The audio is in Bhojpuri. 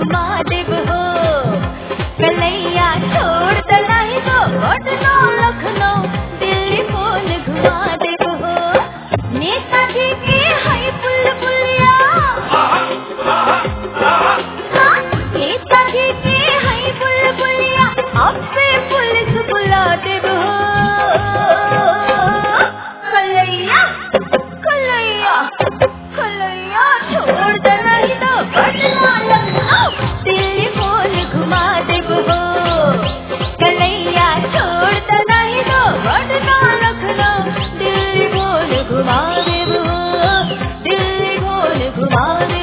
घुमा देब हो कलैया छोड़ दलाई दो पटना लखनऊ दिल्ली फोन घुमा देब हो नेताजी के है बुलबुलिया नेताजी के है बुलबुलिया अब पे पुलिस बुला देब हो कलैया कलैया कलैया छोड़ दे नहीं तो पटना लखनऊ दिल्ली फोन घुमा देब हो कलैया छोड़ दे नहीं तो पटना लखनऊ दिल्ली फोन घुमा देब हो दिल्ली फोन घुमा